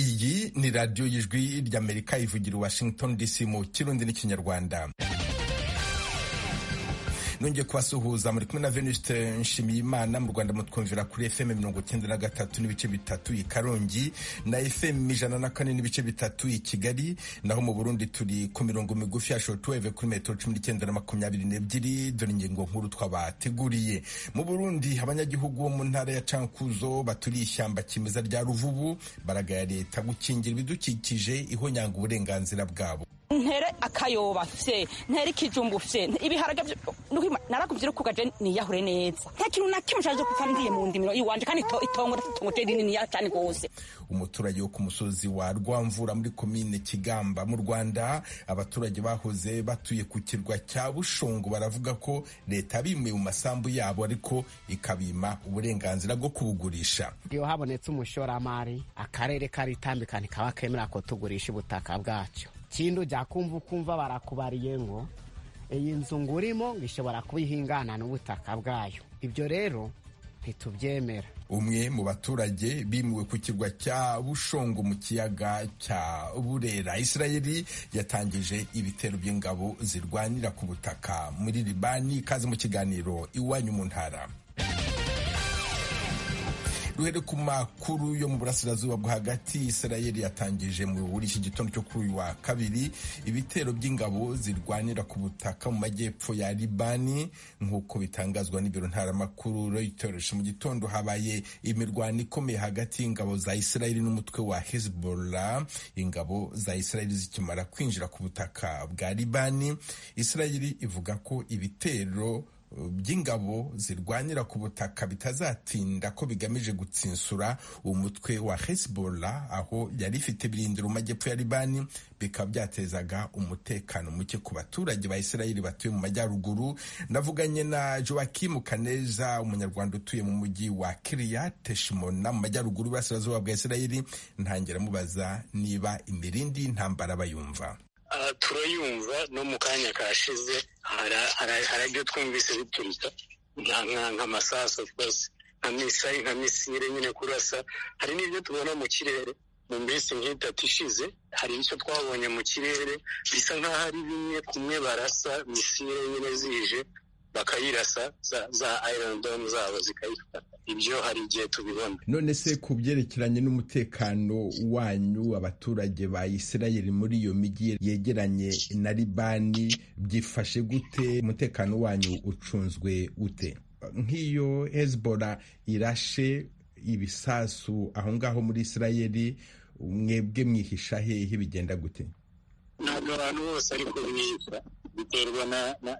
kuri radiyo y'ijwi ry'amerika ivugira washington dc mu kirundi n'ikinyarwanda nongeye kubasuhuza muri kumwe na Venuste Nshimiyimana mu Rwanda mutwumvira kuri FM mirongo icyenda na gatatu n'ibice bitatu i Karongi na FM ijana na kane n'ibice bitatu i Kigali naho mu Burundi turi ku mirongo migufi ya shortwave kuri metero cumi n'icyenda na makumyabiri n'ebyiri dore ingingo nkuru twabateguriye mu Burundi abanyagihugu bo mu ntara ya Cankuzo baturiye ishyamba kimeza rya Ruvubu baragaya leta gukingira ibidukikije ihonyanga uburenganzira bwabo ntere akayoba fye ntere ikijumbu fye ibiharage narakubwira ko gaje niyahure neza nta kintu na kimwe cyaje kupfa ndiye mu ndimiro iwanje kandi itongo itongo te rinini ya cyane gose umuturage wo ku musozi wa Rwamvura muri komine Kigamba mu Rwanda abaturage bahoze batuye ku kirwa cya Bushongo baravuga ko leta bimwe mu masambu yabo ariko ikabima uburenganzira bwo kubugurisha iyo habonetse umushoramari akarere karitambikana kaba kemera ko tugurisha ubutaka bwacyo kindu jya kumva ukumva barakubariye ngo iyi nzu ngurimo ngo ishobora kuba ihingana n'ubutaka bwayo ibyo rero ntitubyemera umwe mu baturage bimuwe ku kirwa cya bushongo mu kiyaga cya burera israeli yatangije ibitero by'ingabo zirwanira ku butaka muri libani ikaze mu kiganiro iwanyu mu ntara duhere ku makuru yo mu burasirazuba bwo hagati israeli yatangije muri iki gitondo cyo kuri uyu wa kabiri ibitero by'ingabo zirwanira ku butaka mu majyepfo ya libani nk'uko bitangazwa n'ibiro ntaramakuru reuters mu gitondo habaye imirwano ikomeye hagati y'ingabo za israeli n'umutwe wa hezbollah ingabo za israeli zikimara kwinjira ku butaka bwa libani israeli ivuga ko ibitero by'ingabo zirwanira ku butaka bitazatinda ko bigamije gutsinsura umutwe wa Hezbollah aho yari ifite birindiro mu majyepfo ya Libani bikaba byatezaga umutekano muke ku baturage ba Israeli batuye mu majyaruguru ndavuganye na Joakim Kaneza umunyarwanda utuye mu mujyi wa Kiryat Shmona mu majyaruguru burasirazuba bwa Israeli ntangira mubaza niba imirindi y'intambara bayumva turayumva no mu kanya kashize hari ibyo twumvise biturika nk'amasaso rwose nka misayi nka misire nyine kurasa hari n'ibyo tubona mu kirere mu minsi nk'itatu ishize hari icyo twabonye mu kirere bisa nk'aho ari bimwe kumwe barasa misire nyine zije bakayirasa za ayirondome zabo zikayifata ibyo hari igihe tubibona none se ku byerekeranye n'umutekano wanyu abaturage ba isirayeli muri iyo mijyi yegeranye na libani byifashe gute umutekano wanyu ucunzwe ute nk'iyo hezbora irashe ibisasu aho ngaho muri isirayeli mwebwe mwihisha hehe bigenda gute ntabwo abantu bose ariko bihisha biterwa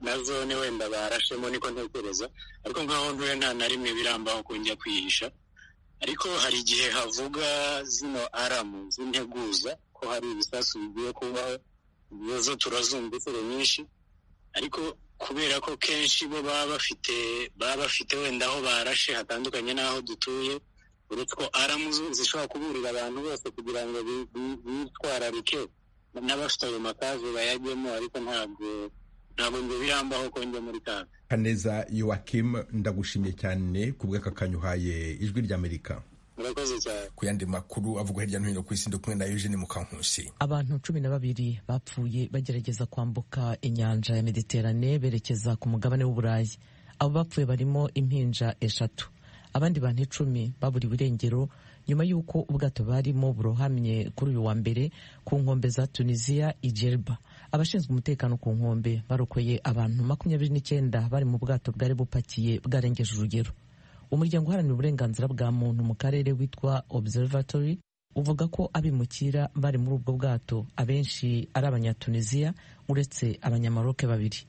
na zone wenda barashemo niko ntekereza ariko nkaho ntuye nta na rimwe birambaho kujya kwihisha ariko hari igihe havuga zino aramu z'integuza ko hari ibisasu bigiye kubaho ibibazo turazumva inshuro nyinshi ariko kubera ko kenshi bo baba bafite baba bafite wenda aho barashe hatandukanye n'aho dutuye uretse ko aramu zishobora kuburira abantu bose kugira ngo bitwararike n'abafite ayo makazi bayajyemo ariko ntabwo ntabwo ngo birambaho ko njya muri kaga kaneza yowakimu ndagushimye cyane ku bw'aka kanyuhaye ijwi ry'amerika ku yandi makuru avuga hirya no hino ku isi ndi kumwe na Eugene Mukankusi abantu cumi na babiri bapfuye bagerageza kwambuka inyanja ya Mediterane berekeza ku mugabane w'Uburayi abo bapfuye barimo impinja eshatu abandi bantu icumi baburiwe irengero nyuma y'uko ubwato barimo burohamye kuri uyu wa mbere ku nkombe za tunisiya ijerba abashinzwe umutekano ku nkombe barokoye abantu makumyabiri n'icyenda bari mu bwato bwari bupakiye bwarengeje urugero umuryango uharanira uburenganzira bwa muntu mu karere witwa observatory uvuga ko abimukira bari muri ubwo bwato abenshi ari abanyatunisiya uretse abanyamaroke babiri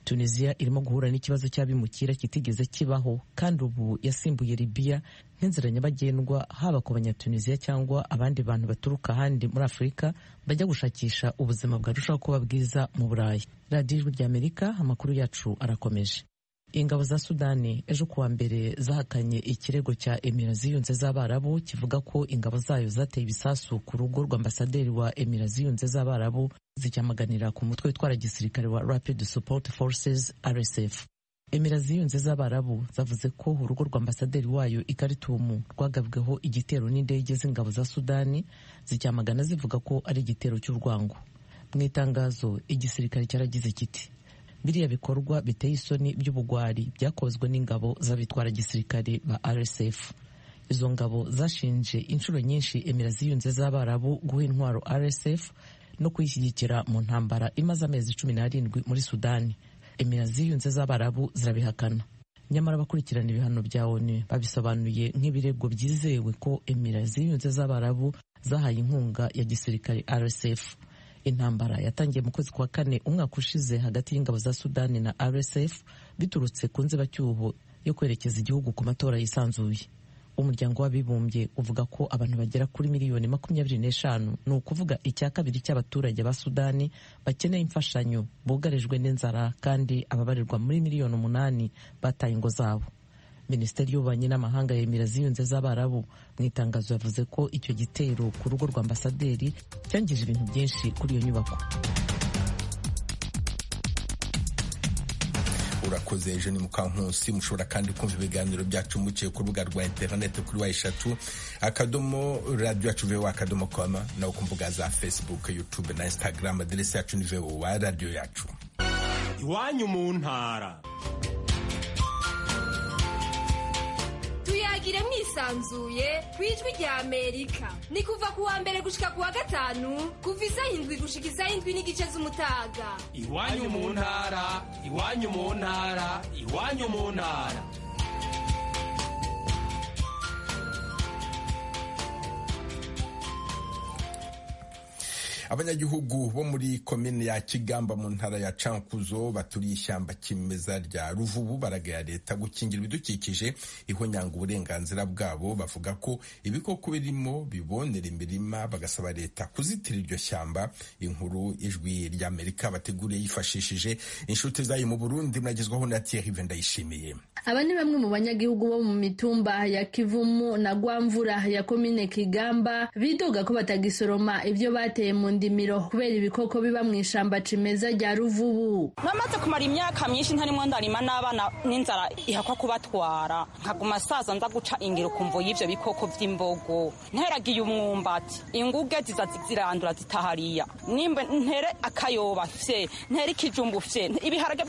tunisiya irimo guhura n'ikibazo cy'abimukira kitigeze kibaho kandi ubu yasimbuye libiya nk'inzira nyabagendwa haba ku banyatunisiya cyangwa abandi bantu baturuka ahandi muri afurika bajya gushakisha ubuzima bwarushaho kuba bwiza mu burayi radiyo ijwi ry'amerika amakuru yacu arakomeje ingabo za sudani ejo kuwa mbere zahakanye ikirego cya emira ziyunze z'abarabu kivuga ko ingabo zayo zateye ibisasu ku rugo rw'ambasaderi wa emira ziyunze z'abarabu zicyamaganira ku mutwe witwara gisirikare wa rapid support forces rsf emera ziyunze z'abarabu zavuze ko urugo rwa ambasaderi wayo i Khartoum rwagabweho igitero n'indege z'ingabo za sudani zicyamagana zivuga ko ari igitero cy'urwango mu itangazo igisirikare cyaragize kiti biriya bikorwa biteye isoni by'ubugwari byakozwe n'ingabo z'abitwara gisirikare ba rsf izo ngabo zashinje inshuro nyinshi emera ziyunze z'abarabu guha intwaro rsf no kuyishyigikira mu ntambara imaze amezi cumi n'arindwi muri sudani emera ziyunze z'abarabu zirabihakana nyamara abakurikirana ibihano bya onu babisobanuye nk'ibirego byizewe ko emera ziyunze z'abarabu zahaye inkunga ya gisirikare rsf intambara yatangiye mu kwezi kwa kane umwaka ushize hagati y'ingabo za sudani na rsf biturutse ku nzibacyuho yo kwerekeza igihugu ku matora yisanzuye umuryango w'abibumbye uvuga ko abantu bagera kuri miliyoni makumyabiri n'eshanu ni ukuvuga icya kabiri cy'abaturage ba sudani bakeneye imfashanyo bugarijwe n'inzara kandi ababarirwa muri miliyoni umunani bataye ingo zabo minisiteri y'ububanyi n'amahanga yemera ziyunze z'abarabu mu itangazo yavuze ko icyo gitero ku rugo rwa ambasaderi cyangije ibintu byinshi kuri iyo nyubako urakoze ejo ni mukankusi mushobora kandi kumva ibiganiro byacu mukiye ku rubuga rwa interineti kuri wa eshatu akadomo radiyo yacu vewa akadomo koma naho ku mbuga za facebook yutube na instagram aderesi yacu ni vewa radiyo yacu iwanyu mu ntara tuyagire mwisanzuye ku ijwi rya amerika ni kuva ku wa mbere gushika ku wa gatanu kuva isaha indwi gushika isaha indwi n'igice z'umutaga iwanyu mu ntara iwanyu mu ntara iwanyu mu ntara abanyagihugu bo muri komine ya kigamba mu ntara ya cankuzo baturiye ishyamba kimeza rya ruvubu baragaya leta gukingira ibidukikije ihonyanga uburenganzira bwabo bavuga ko ibikoko birimo bibonera imirima bagasaba leta kuzitira iryo shyamba inkuru ijwi ry'amerika bateguriye yifashishije inshuti zayo mu burundi muragezwaho na thierry ndayishimiye aba ni bamwe mu banyagihugu bo mu mitumba ya kivumu na gwamvura ya komine kigamba bidoga ko batagisoroma ibyo bateye mu ndimiro kubera ibikoko biba mu ishyamba cimeza rya ruvubu namaze kumara imyaka myinshi ntarimo ndarima n'abana n'inzara ihakwa kubatwara nkaguma saza nza guca ingiro ku mvo y'ibyo bikoko by'imbogo nteragiye umwumbati inguge ziza zirandura zitahariya nimba ntere akayoba fye ntere ikijumbu fye ibiharage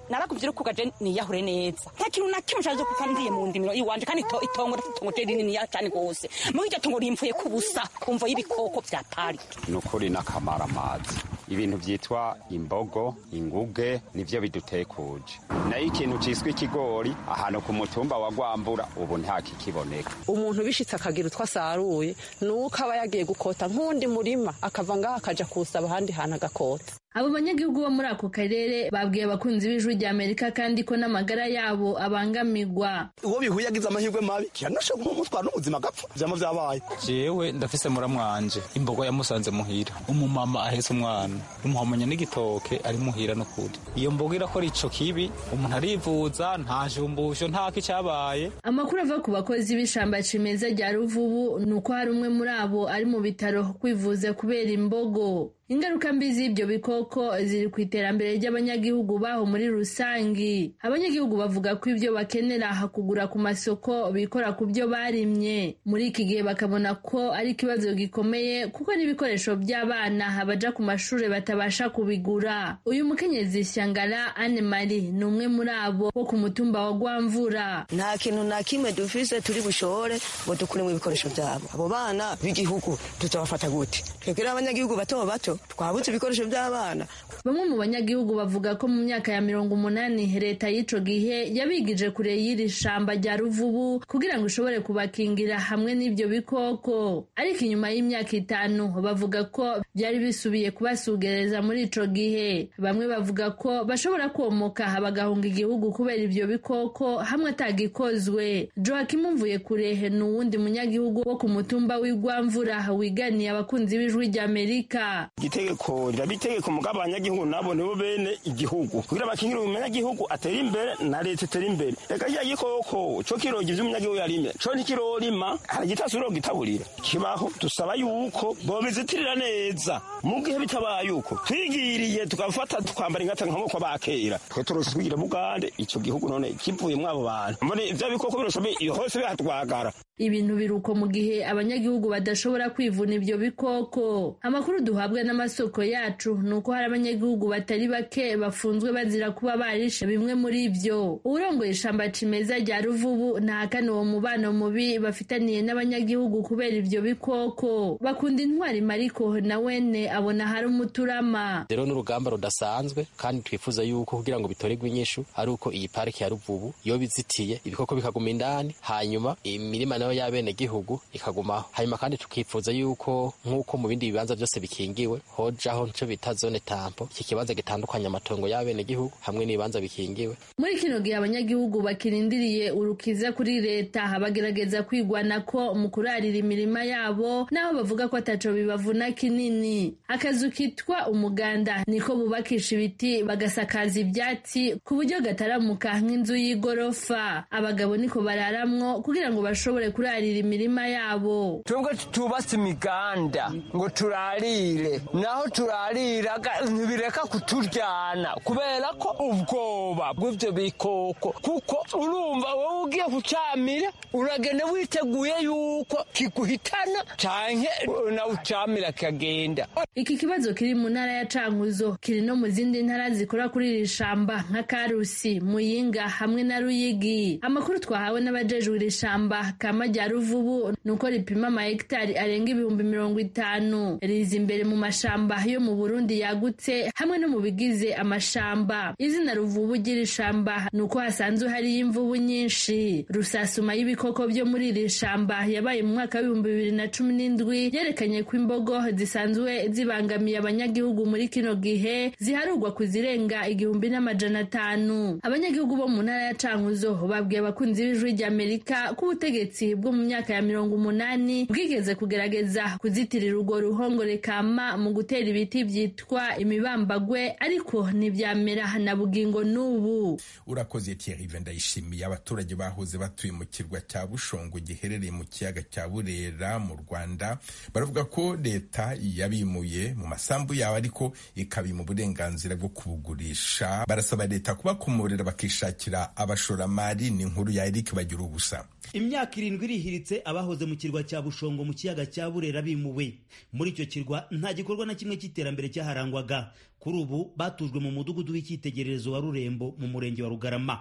narakubwira uko gaje niyahure neza nta kintu na kimwe cyaje kuva ndiye mu ndimiro iwanje kandi itongo itongo rininiya cyane rwose muri iryo tongo rimvuye ku busa ku mvo y'ibikoko byatariye ukuri n'akamara amazi ibintu byitwa imbogo inguge nibyo bidutekuje nayo ikintu cyiswe ikigori ahantu ku mutumba wa gwambura ubu ntakikiboneka umuntu bishitse akagira utwo asaruye nuko aba yagiye gukota nk'undi murima akava ngaho akaja kuwusaba ahandi hantu agakota abo banyagihugu bo muri ako karere babwiye abakunzi b'ijwi rya amerika kandi ko n'amagara yabo abangamirwa uwo bihuye agize amahirwe mabi kiranashe kumutwara n'ubuzima agapfa ibyama byabaye jewe ndafise muramwanje imbogo yamusanze muhira umumama ahetse umwana umuhamanya n'igitoke ari muhira n'ukuri iyo mbogo irakora ico kibi umuntu arivuza nta jumbusho nta kicyabaye amakuru ava ku bakozi b'ishamba cimeza rya ruvubu ni uko hari umwe muri abo ari mu bitaro kwivuza kubera imbogo ingaruka mbi z'ibyo bikoko ziri ku iterambere ry'abanyagihugu baho muri rusange abanyagihugu bavuga ko ibyo bakenera kugura ku masoko bikora ku byo barimye muri iki gihe bakabona ko ari ikibazo gikomeye kuko n'ibikoresho by'abana baja ku mashuri batabasha kubigura uyu mukenyezi shyangara anne marie ni umwe muri abo wo ku mutumba wa gwamvura nta kintu na kimwe dufise turi bushobore ngo dukuremo ibikoresho byabo abo bana b'igihugu tutabafata gute twebwe n'abanyagihugu bato bato twabutse ibikoresho by'abana bamwe mu banyagihugu bavuga ko mu myaka ya mirongo umunani leta y'ico gihe yabigije kure y'iri shamba rya ruvubu kugira ngo ishobore kubakingira hamwe n'ibyo bikoko ariko inyuma y'imyaka itanu bavuga ko byari bisubiye kubasugereza muri ico gihe bamwe bavuga ko bashobora komoka bagahunga igihugu kubera ibyo bikoko hamwe atagikozwe joakim mvuye kurehe ni uwundi munyagihugu wo ku mutumba w'igwamvura wiganiye abakunzi b'ijwi ry'amerika itegeko riraba itegeko mugabo abanyagihugu nabo nibo bene igihugu kugira bakingire umunyagihugu atere imbere na leta itere imbere reka kiriya gikoko cyo kiroga ivyo umunyagihugu yarimye cyo ntikirorima haragitasi uroga itaburira kibaho dusaba yuko bobizitirira neza mu gihe bitabaye uko twigiriye tugafata tukambara ingata nk'amoko abakera twe turose twigira bugande ico gihugu none kivuyemwo abo bantu mbone ivyo bikoko biroshobe hose bihatwagara ibintu biruko mu gihe abanyagihugu badashobora kwivuna ibyo bikoko amakuru duhabwa n'amasoko yacu ni uko hari abanyagihugu batari bake bafunzwe bazira kuba barishe bimwe muri byo uwurongoye ishamba cimeza rya ruvubu ntahakana uwo mubano mubi bafitaniye n'abanyagihugu kubera ibyo bikoko bakunda intwari mariko na wene abona hari umuturama rero n'urugamba rudasanzwe kandi twifuza yuko kugira ngo bitorerwe inyishu ari uko iyi pariki ya ruvubu yoba izitiye ibikoko bikaguma indani hanyuma imirima nayo y'abenegihugu ikagumaho hanyuma kandi tukifuza yuko nk'uko mu bindi bibanza byose bikingiwe hojaho nicyo bita zone tampo iki kibanza gitandukanya amatongo y'abenegihugu hamwe n'ibibanza bikingiwe muri kino gihe abanyagihugu bakirindiriye urukiza kuri leta bagerageza kwigwana ko mu kurarira imirima yabo n'aho bavuga ko ataco bibavuna kinini akazu kitwa umuganda niko bubakisha ibiti bagasakaza ibyatsi ku buryo gataramuka nk'inzu y'igorofa abagabo niko bararamwo kugira ngo bashobore kurarira imirima yabo twebwe tubatse imiganda ngo turarire naho turarira ntibireka kuturyana kubera ko ubwoba bw'ibyo bikoko kuko urumva wowe ugiye kucamira uragenda witeguye yuko kiguhitana canke nawe ucamira kagenda Iki kibazo kiri mu ntara ya Cankuzo kiri no mu zindi ntara zikora kuri iri shamba nka Karusi, Muyinga hamwe na Ruyigi. Amakuru twahawe n'abajejwe iri shamba kama rya Ruvubu nuko ripima ama hegitari arenga ibihumbi mirongo itanu riza imbere mu mashamba yo mu Burundi yagutse hamwe no mu bigize amashamba. Izina Ruvubu ry'iri shamba nuko hasanzwe hari imvubu nyinshi. Rusasuma y'ibikoko byo muri iri shamba yabaye mu mwaka w'ibihumbi bibiri na cumi n'indwi yerekanye ko imbogo zisanzwe zibangamiye abanyagihugu muri kino gihe ziharugwa kuzirenga igihumbi n'amajana atanu abanyagihugu bo mu ntara ya cankuzo babwiye abakunzi b'ijwi rya amerika ko ubutegetsi bwo mu myaka ya mirongo umunani bwigeze kugerageza kuzitirira urwo ruhongore kama mu gutera ibiti byitwa imibambagwe ariko ntibyamera na bugingo n'ubu urakoze Thierry Vendayishimiye abaturage bahoze batuye mu kirwa cya Bushongo giherereye mu kiyaga cya Burera mu Rwanda baravuga ko leta yabimuye mu masambu yawe ariko ikabima uburenganzira bwo kubugurisha barasaba leta kubakomorera bakishakira abashoramari ni inkuru ya Eric bagira ubusa imyaka irindwi irihiritse abahoze mu kirwa cya bushongo mu kiyaga cya burera bimuwe muri icyo kirwa nta gikorwa na kimwe cy'iterambere cyaharangwaga kuri ubu batujwe mu mudugudu w'icyitegererezo wa rurembo mu murenge wa rugarama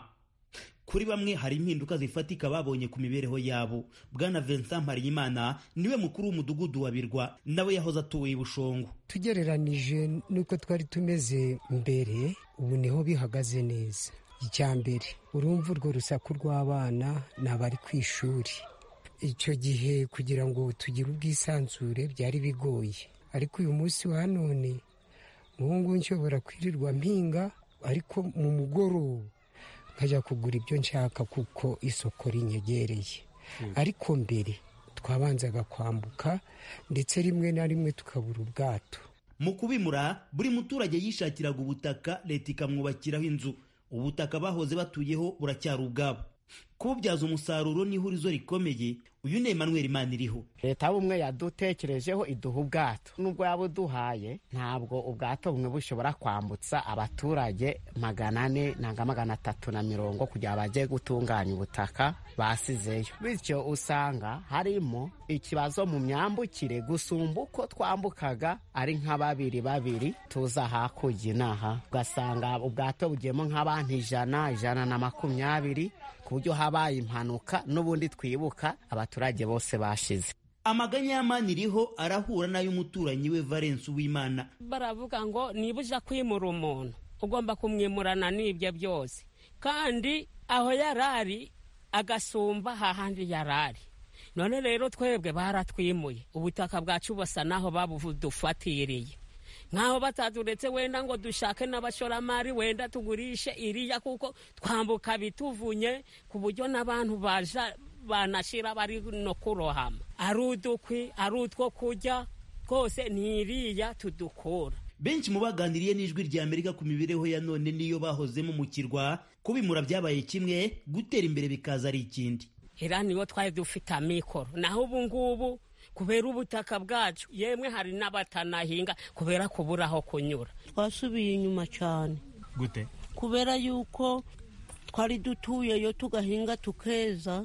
kuri bamwe hari impinduka zifatika babonye ku mibereho yabo bwana vincent mparimana niwe mukuru w'umudugudu wa birwa nawe yahoze atuye bushongo tugereranije n'uko twari tumeze mbere ubu niho bihagaze neza icya mbere urumva urwo rusaku rw'abana ni abari ku ishuri icyo gihe kugira ngo tugire ubwisanzure byari bigoye ariko uyu munsi wa none ngubu nshobora kwirirwa mpinga ariko mu mugoroba nkajya kugura ibyo nshaka kuko isoko rinyegereye ariko mbere twabanzaga kwambuka ndetse rimwe na rimwe tukabura ubwato mu kubimura buri muturage yishakiraga ubutaka leta ikamwubakiraho inzu ubutaka bahoze batuyeho buracyari ubwabo kububyaza umusaruro ni ihurizo rikomeye uyu ni Emmanuel Maniriho leta y'ubumwe yadutekerejeho iduha ubwato nubwo yaba uduhaye ntabwo ubwato bumwe bushobora kwambutsa abaturage magana ane nanga magana atatu na mirongo kugira ngo bajye gutunganya ubutaka basizeyo bityo usanga harimo ikibazo mu myambukire gusumba uko twambukaga ari nka babiri babiri tuza hakurya inaha ugasanga ubwato bugiyemo nk'abantu ijana ijana na makumyabiri ku buryo habaye impanuka n'ubundi twibuka abaturage bose bashize amaganya y'amani iriho arahura n'ay'umuturanyi we valence uwimana baravuga ngo niba ujya kwimura umuntu ugomba kumwimurana n'ibyo byose kandi aho yarari agasumba hahandi yarari none rero twebwe baratwimuye ubutaka bwacu basa naho babudufatiriye nkaho bataduretse wenda ngo dushake n'abashoramari wenda tugurishe iriya kuko twambuka bituvunye ku buryo n'abantu baja banashira bari no kurohama ari udukwi ari utwo kurya rwose ntiriya tudukura benshi mu baganiriye n'ijwi rya amerika ku mibereho ya none niyo bahozemo mu kirwa kubimura byabaye kimwe gutera imbere bikaza ari ikindi era nibo twari dufite amikoro naho ubu ngubu kubera ubutaka bwacu yemwe hari n'abatanahinga kubera kubura aho kunyura twasubiye inyuma cyane gute kubera yuko twari dutuyeyo tugahinga tukeza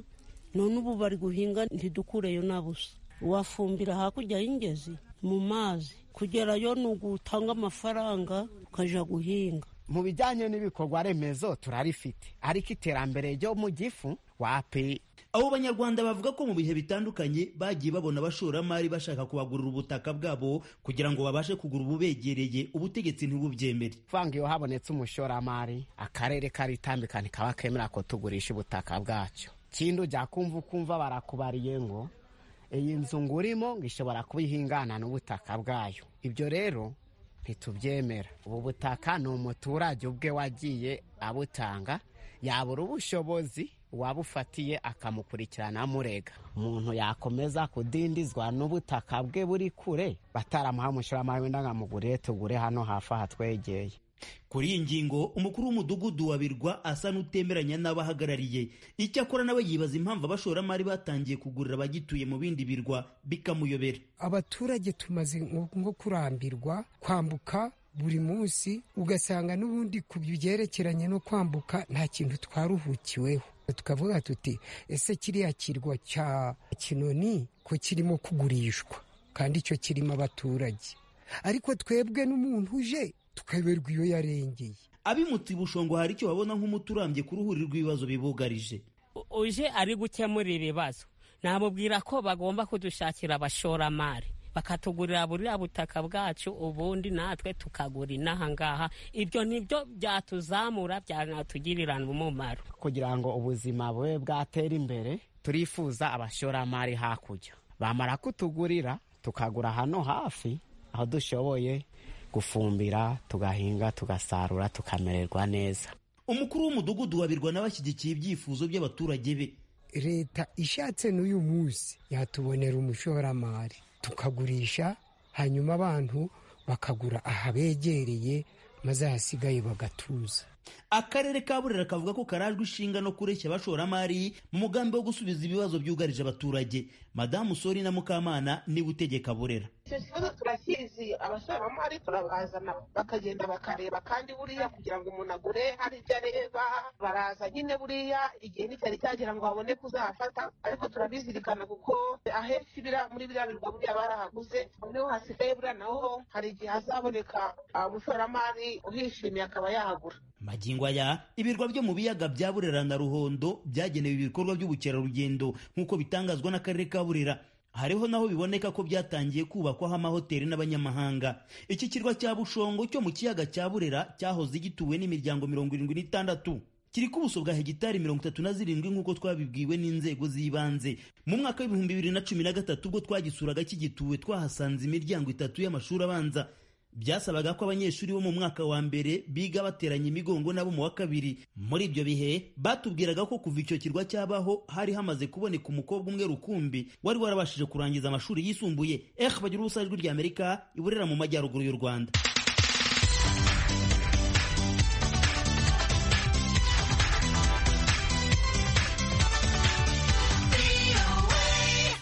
none ubu bari guhinga ntidukureyo na busa wafumbira hakurya y'ingezi mu mazi kugerayo ni ugutanga amafaranga ukajya guhinga mu bijyanye n'ibikorwa remezo turarifite ariko iterambere ryo mu gifu wapi abo banyarwanda bavuga ko mu bihe bitandukanye bagiye babona abashoramari bashaka kubagurira ubutaka bwabo kugira ngo babashe kugura ububegereye ubutegetsi ntibubyemere vanga iyo habonetse umushoramari akarere karitambikana kaba kemera ko tugurisha ubutaka bwacyo kindi ujya kumva ukumva barakubariye ngo iyi nzu ngurimo ngo ishobora kuba ihingana n'ubutaka bwayo ibyo rero ntitubyemera ubu butaka ni umuturage ubwe wagiye abutanga yabura ubushobozi uwabufatiye akamukurikirana amurega umuntu yakomeza kudindizwa n'ubutaka bwe buri kure bataramuha umushoramari wenda nkamugurire tugure hano hafi aha twegeye kuri iyi ngingo umukuru w'umudugudu wa birwa asa n'utemeranya n'abahagarariye icyakora nawe yibaza impamvu abashoramari batangiye kugurira abagituye mu bindi birwa bikamuyobera abaturage tumaze nko kurambirwa kwambuka buri munsi ugasanga n'ubundi ku byerekeranye no kwambuka nta kintu twaruhukiweho tukavuga tuti ese kiriya kirwa cya kinoni ko kirimo kugurishwa kandi icyo kirimo abaturage ariko twebwe n'umuntu uje tukayoberwa iyo yarengeye abimutse ibushongo hari icyo babona nk'umuti urambye ku ruhuri rw'ibibazo bibugarije uje ari gukemura ibibazo namubwira ko bagomba kudushakira abashoramari bakatugurira buriya butaka bwacu ubundi natwe tukagura inaha ngaha ibyo nibyo byatuzamura byanatugirira umumaro kugira ngo ubuzima bube bwatera imbere turifuza abashoramari hakurya bamara kutugurira tukagura hano hafi aho dushoboye gufumbira tugahinga tugasarura tukamererwa neza umukuru w'umudugudu wabirwa n'abashyigikiye ibyifuzo by'abaturage be leta ishatse n'uyu munsi yatubonera umushoramari tukagurisha hanyuma abantu bakagura ahabegereye maze ahasigaye bagatuza akarere ka burera kavuga ko karajwe ishinga no kureshya abashoramari mu mugambi wo gusubiza ibibazo byugarije abaturage madamu sori na mukamana niwe utegeka burera icyo kibazo turakizi abashoramari turabazana bakagenda bakareba kandi buriya kugira ngo umuntu agure hari ibyo areba baraza nyine buriya igihe nticyari cyagira ngo babone kuzahafata ariko turabizirikana kuko ahenshi muri biriya birwa buriya barahaguze niho hasigaye buriya naho hari igihe hazaboneka umushoramari uhishimiye akaba yahagura magingo aya ibirwa byo mu biyaga bya burera na ruhondo byagenewe ibikorwa by'ubukerarugendo nk'uko bitangazwa n'akarere ka burera hariho naho biboneka ko byatangiye kubakwaho amahoteli n'abanyamahanga iki kirwa cya bushongo cyo mu kiyaga cya burera cyahoze gituwe n'imiryango mirongo irindwi n'itandatu kiri ku buso bwa hegitari mirongo itatu na zirindwi nk'uko twabibwiwe n'inzego z'ibanze mu mwaka w'ibihumbi bibiri na cumi na gatatu ubwo twagisuraga kigituwe twahasanze imiryango itatu y'amashuri abanza byasabaga ko abanyeshuri bo mu mwaka wa mbere biga bateranye imigongo n'abo mu wa kabiri muri ibyo bihe batubwiraga ko kuva icyo kirwa cyabaho hari hamaze kuboneka umukobwa umwe rukumbi wari warabashije kurangiza amashuri yisumbuye eh bagira ubusa ijwi ry'amerika iburera mu majyaruguru y'u rwanda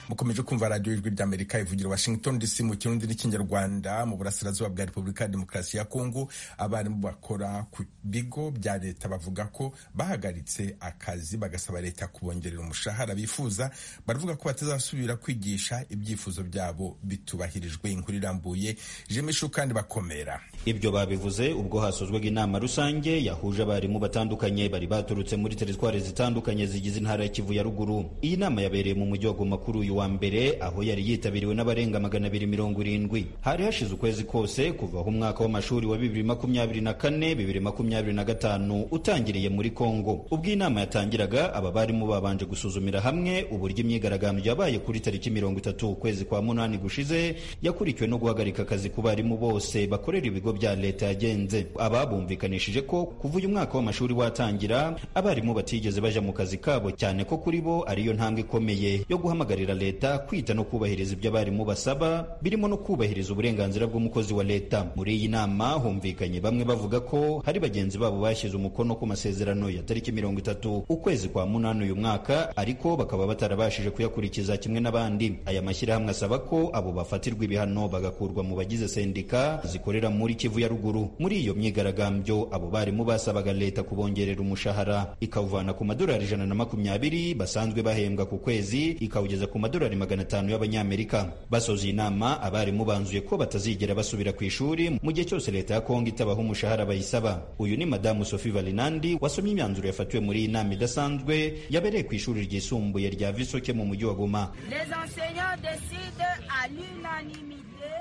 mukomeje kumva radiyo ijwi ry'amerika ivugira washington dc mu kirundi n'ikinyarwanda mu burasirazuba bwa repubulika ya demokarasi ya kongo abarimu bakora ku bigo bya leta bavuga ko bahagaritse akazi bagasaba leta kubongerera umushahara bifuza baravuga ko batazasubira kwigisha ibyifuzo byabo bitubahirijwe inkuru irambuye jemishu kandi bakomera ibyo babivuze ubwo hasozwaga inama rusange yahuje abarimu batandukanye bari baturutse muri teritwari zitandukanye zigize intara ya kivu ya ruguru iyi nama yabereye mu mujyi wa goma kuri uyu wa mbere aho yari yitabiriwe n'abarenga magana abiri mirongo irindwi hari hashize ukwezi kose kuva aho umwaka w'amashuri wa bibiri makumyabiri na kane bibiri makumyabiri na gatanu utangiriye muri kongo ubwo inama yatangiraga aba barimu babanje gusuzumira hamwe uburyo imyigaragambyo yabaye kuri tariki mirongo itatu ukwezi kwa munani gushize yakurikiwe no guhagarika akazi ku barimu bose bakorera ibigo bya leta yagenze aba bumvikanishije ko kuva uyu mwaka w'amashuri watangira abarimu batigeze baja mu kazi kabo cyane ko kuri bo ariyo ntambwe ikomeye yo guhamagarira leta leta kwita no kubahiriza ibyo abarimu basaba birimo no kubahiriza uburenganzira bw'umukozi wa leta muri iyi nama humvikanye bamwe bavuga ko hari bagenzi babo bashyize umukono ku masezerano ya tariki mirongo itatu ukwezi kwa munani uyu mwaka ariko bakaba batarabashije kuyakurikiza kimwe n'abandi aya mashyirahamwe asaba ko abo bafatirwa ibihano bagakurwa mu bagize sendika zikorera muri kivu ya ruguru muri iyo myigaragambyo abo barimu basabaga leta kubongerera umushahara ikawuvana ku madolari ijana na makumyabiri basanzwe bahembwa ku kwezi ikawugeza ku madolari magana atanu y'abanyamerika basoje inama abarimu banzuye ko batazigera basubira ku ishuri mu gihe cyose leta ya kongo itabaho umushahara bayisaba uyu ni madamu sophie valinandi wasomye imyanzuro yafatiwe muri iyi nama idasanzwe yabereye ku ishuri ryisumbuye rya visoke mu mujyi wa goma Les enseignants décident à l'unanimité.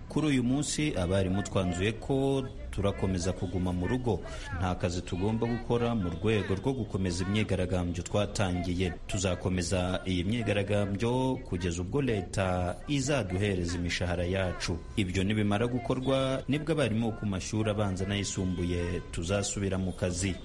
kuri uyu munsi abarimu twanzuye ko turakomeza kuguma mu rugo nta kazi tugomba gukora mu rwego rwo gukomeza imyigaragambyo twatangiye tuzakomeza iyi myigaragambyo kugeza ubwo leta izaduhereza imishahara yacu ibyo nibimara gukorwa nibwo abarimu bo ku mashuri abanza n'ayisumbuye tuzasubira mu kazi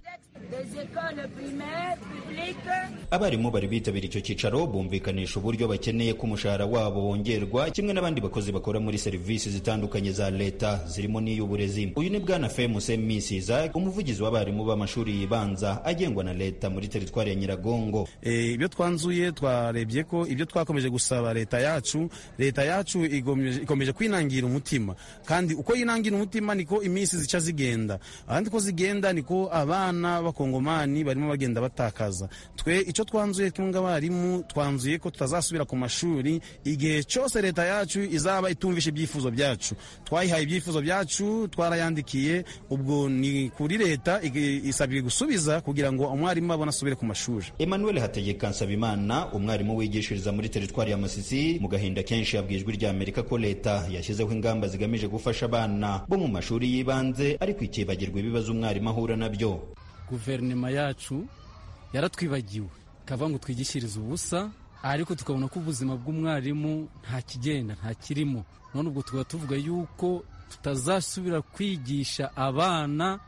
Des écoles primaires publiques. abarimu bari bitabira icyo cyicaro bumvikanisha uburyo bakeneye ko umushahara wabo wongerwa kimwe n'abandi bakozi bakora muri serivisi zitandukanye za leta zirimo n'iy'uburezi uyu ni bwana femuse misiza umuvugizi w'abarimu b'amashuri yibanza agengwa na leta muri teritwari ya nyiragongo Eh, ibyo twanzuye twarebye ko ibyo twakomeje gusaba leta yacu leta yacu igomeje ikomeje kwinangira umutima kandi uko yinangira umutima niko iminsi zica zigenda ahandi ko zigenda niko abana b'abakongomani barimo bagenda batakaza twe icyo twanzuye twunga abarimu twanzuye ko tutazasubira ku mashuri igihe cyose leta yacu izaba itumvisha ibyifuzo byacu twayihaye ibyifuzo byacu twarayandikiye ubwo ni kuri leta ig- isabwe gusubiza kugira ngo umwarimu abone asubire ku mashuri emmanuel hategeka nsabimana umwarimu wigishiriza muri teritwari ya masisi mu gahinda kenshi yabwiye ijwi rya amerika ko leta yashyizeho ingamba zigamije gufasha abana bo mu mashuri y'ibanze ariko ikibagirwa ibibazo umwarimu ahura nabyo guverinoma yacu yaratwibagiwe ikavuga ngo twigishirize ubusa ariko tukabona ko ubuzima bw'umwarimu nta kigenda nta kirimo none ubwo tukaba tuvuga yuko tutazasubira kwigisha abana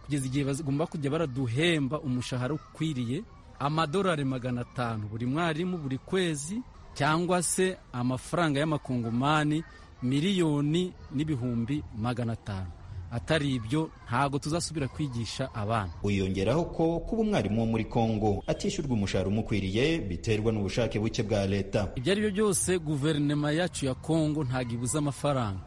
kugeza igihe bagomba kujya baraduhemba umushahara ukwiriye amadolari magana atanu buri mwarimu buri kwezi cyangwa se amafaranga y'amakongomani miliyoni n'ibihumbi magana atanu atari ibyo ntabwo tuzasubira kwigisha abana wiyongeraho ko kuba umwarimu wo muri kongo atishyurwa umushahara umukwiriye biterwa n'ubushake buke bwa leta ibyo ari byo byose guverinoma yacu ya kongo ntabwo ibuze amafaranga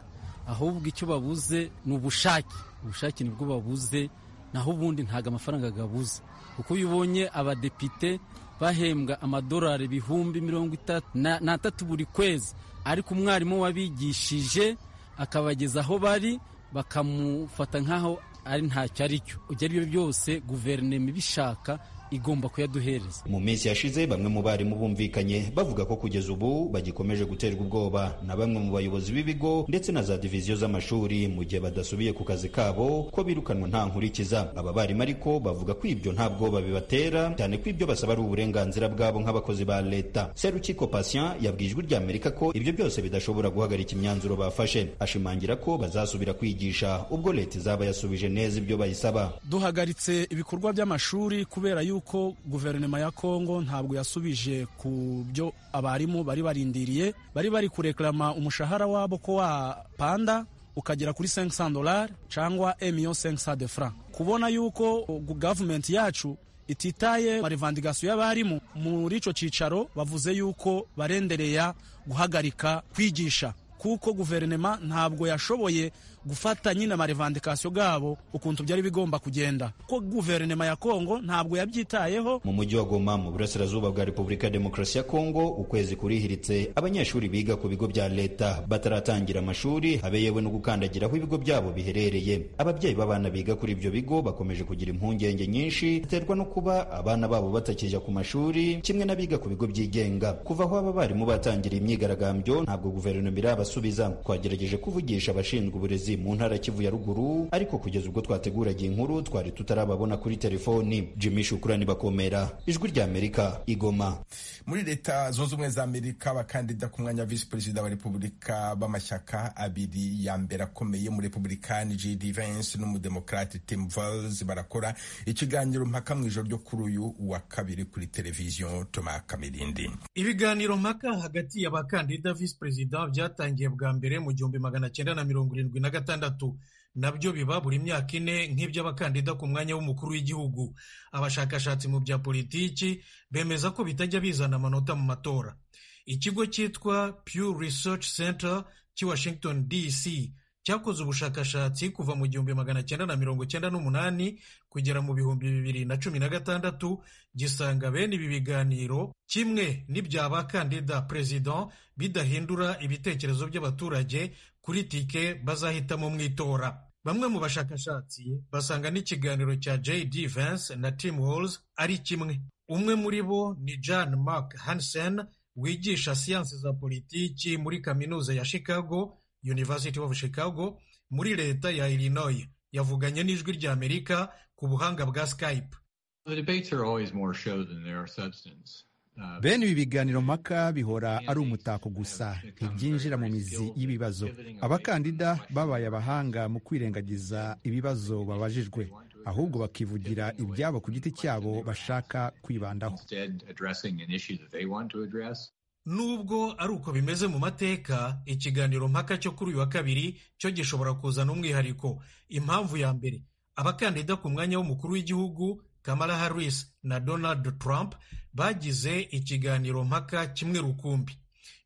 ahubwo icyo babuze ni ubushake ubushake nibwo babuze naho ubundi ntabwo amafaranga agabuze kuko iyo ubonye abadepite bahembwa amadolari ibihumbi mirongo itatu na- n'atatu buri kwezi ariko umwarimu wabigishije akabageza aho bari bakamufata nk'aho ari ntacyo ari cyo ibyo ari byo byose guverinoma ibishaka igomba kuyaduhereza mu minsi yashize bamwe mu barimu bumvikanye bavuga ko kugeza ubu bagikomeje guterwa ubwoba na bamwe mu bayobozi b'ibigo ndetse na za diviziyo z'amashuri mu gihe badasubiye ku kazi kabo ko birukanwa nta nkurikiza aba barimu ariko bavuga ko ibyo nta bwoba bibatera cyane ko ibyo basaba ari uburenganzira bwabo nk'abakozi ba leta serukiko patient yabwiye ijwi ry'amerika ko ibyo byose bidashobora guhagarika imyanzuro bafashe ashimangira ko bazasubira kwigisha ubwo leta izaba yasubije neza ibyo bayisaba duhagaritse ibikorwa by'amashuri kubera yuko guverinoma ya kongo ntabwo yasubije ku byo abarimu bari barindiriye bari bari kureklama umushahara wabo ko wapanda ukagera kuri 500 dolari cyangwa emiyo 500 de franc kubona yuko uh, gavumenti yacu ititaye marevandikasiyo y'abarimu muri icyo cyicaro bavuze yuko barendereya guhagarika kwigisha kuko guverinoma ntabwo yashoboye gufata nyine amarevandikasiyo gabo ukuntu byari bigomba kugenda ko guverinoma ya kongo ntabwo yabyitayeho mu mujyi wa goma mu burasirazuba bwa repubulika ya demokarasi ya kongo ukwezi kurihiritse abanyeshuri biga ku bigo bya leta bataratangira amashuri habe yewe no gukandagira aho ibigo byabo biherereye ababyeyi b'abana biga kuri ibyo bigo bakomeje kugira impungenge nyinshi ziterwa no kuba abana babo batakijya ku mashuri kimwe n'abiga ku bigo byigenga kuva aho aba barimu batangira imyigaragambyo ntabwo guverinoma irabasubiriza barasubiza twagerageje kuvugisha abashinzwe uburezi mu ntara ya Kivu ya ruguru ariko kugeza ubwo twateguraga iyi nkuru twari tutarababona kuri telefoni Jimmy Shukrani bakomera ijwi rya Amerika igoma muri leta zunze ubumwe za amerika abakandida ku mwanya wa visi perezida wa repubulika b'amashyaka abiri ya mbere akomeye mu republikani jd vance n'umudemokarate tim vals barakora ikiganiro mpaka mu ijoro ryo kuri uyu wa kabiri kuri televiziyo toma kamirindi ibiganiro mpaka hagati y'abakandida visi perezida byatangiye bwa mbere mu gihumbi magana cyenda na mirongo irindwi na gatandatu nabyo biba buri myaka ine nk'iby'abakandida ku mwanya w'umukuru w'igihugu abashakashatsi mu bya politiki bemeza ko bitajya bizana amanota mu matora ikigo cyitwa Pew Research Center cy'i Washington DC cyakoze ubushakashatsi kuva mu gihumbi magana cyenda na mirongo cyenda n'umunani kugera mu bihumbi bibiri na cumi na gatandatu gisanga bene ibi biganiro kimwe n'ibya bakandida perezida bidahindura ibitekerezo by'abaturage kuri tike bazahitamo mu itora bamwe mu bashakashatsi basanga n'ikiganiro cya jd vance na tim halls ari kimwe umwe muri bo ni john mark hansen wigisha siyansi za politiki muri kaminuza ya chicago University of Chicago muri leta ya Illinois yavuganye n'ijwi rya Amerika ku buhanga bwa Skype. bene ibi biganiro mpaka bihora ari umutako gusa ntibyinjira mu mizi y'ibibazo abakandida babaye abahanga mu kwirengagiza ibibazo babajijwe ahubwo bakivugira ibyabo ku giti cyabo bashaka kwibandaho Nubwo ari uko bimeze mu mateka, ikiganiro mpaka cyo kuri uyu wa kabiri cyo gishobora kuzana umwihariko. Impamvu ya mbere, abakandida ku mwanya w'umukuru w'igihugu Kamala Harris na Donald Trump bagize ikiganiro mpaka kimwe rukumbi.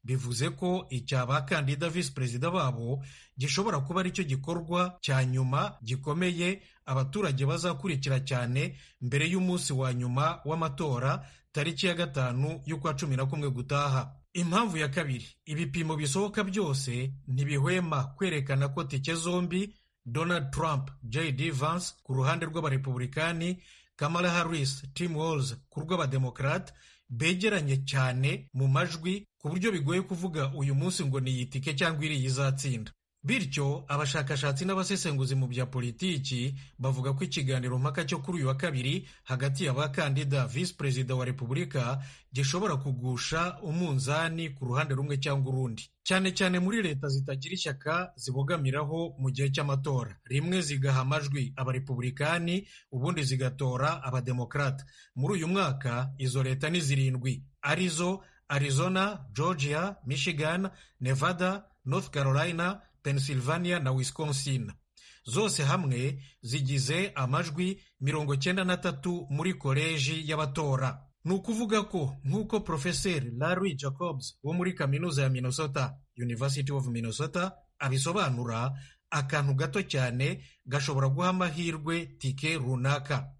Bivuze ko icya bakandida visi perezida babo gishobora kuba aricyo gikorwa cya nyuma gikomeye abaturage bazakurikira cyane mbere y'umunsi wa nyuma w'amatora tariki ya gatanu y'ukwa cumi na kumwe gutaha impamvu ya kabiri ibipimo bisohoka byose ntibihwema kwerekana ko tike zombi donald trump jd vance ku ruhande rw'abarepublikani kamala harris tim walls ku rw'abademokarate begeranye cyane mu majwi ku buryo bigoye kuvuga uyu munsi ngo ni iyi tike cyangwa iriya izatsinda bityo abashakashatsi n'abasesenguzi mu bya politiki bavuga ko ikiganiro mpaka cyo kuri uyu wa kabiri hagati y'abakandida visi perezida wa repubulika gishobora kugusha umunzani ku ruhande rumwe cyangwa urundi cyane cyane muri leta zitagira ishyaka zibogamiraho mu gihe cy'amatora rimwe zigaha amajwi abarepublikani ubundi zigatora abademokarata muri uyu mwaka izo leta ni zirindwi arizo arizona georgia michigan nevada north carolina Pennsylvania na Wisconsin. Zose hamwe zigize amajwi mirongo cyenda na tatu muri koleji y'abatora. Ni ukuvuga ko nk'uko Profeseri Larry Jacobs wo muri kaminuza ya Minnesota, University of Minnesota, abisobanura, akantu gato cyane gashobora guha amahirwe tike runaka.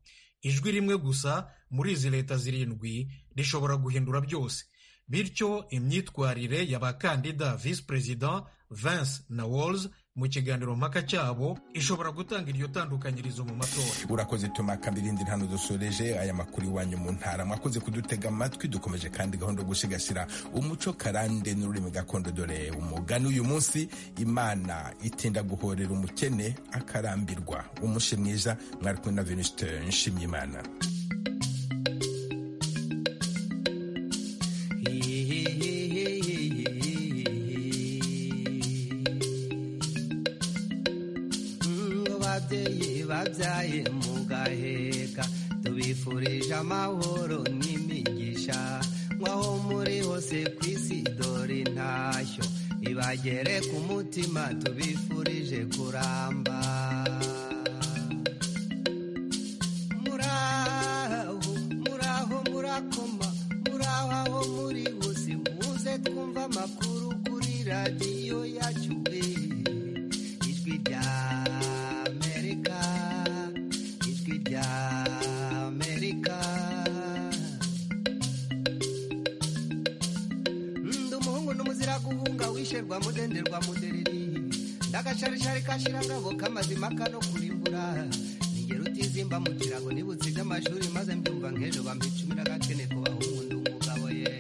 Ijwi rimwe gusa muri izi leta zirindwi rishobora guhindura byose. Bityo imyitwarire y'abakandida visi perezida Vance na Walls mu kiganiro mpaka cyabo ishobora gutanga iryo tandukanyirizo mu matora urakoze tuma kambirindi hano dusoreje aya makuru iwanyu mu ntara mwakoze kudutega amatwi dukomeje kandi gahunda yo gusigasira umuco karande n'ururimi gakondo dore umugani uyu munsi imana itinda guhorera umukene akarambirwa umushe mwiza mwari kumwe na veniste nshimyimana babyaye mu gaheka tubifurije amahoro n'imigisha nk'aho muri hose ku isi dore intashyo ibagere ku mutima tubifurije kuramba muraho muraho murakoma muraho aho muri hose muze twumva amakuru kuri radiyo yacu ijwi rya gushirwa mudenderwa mudereri ndagasharishari kashirangabo kamazima kano kurimbura nigera utizimba mu kirago nibutse iby'amashuri maze mbyumva nk'ejo bampa icumi n'agakene ku bahundu umugabo ye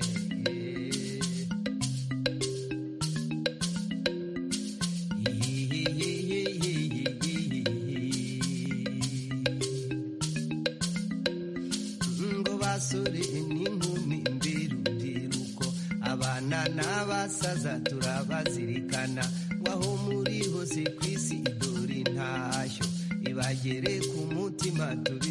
abasore n'inkumi mbere urubyiruko abana n'abasaza turabazirikana waho muri hose ku isi dore intashyo ibagere ku mutima turi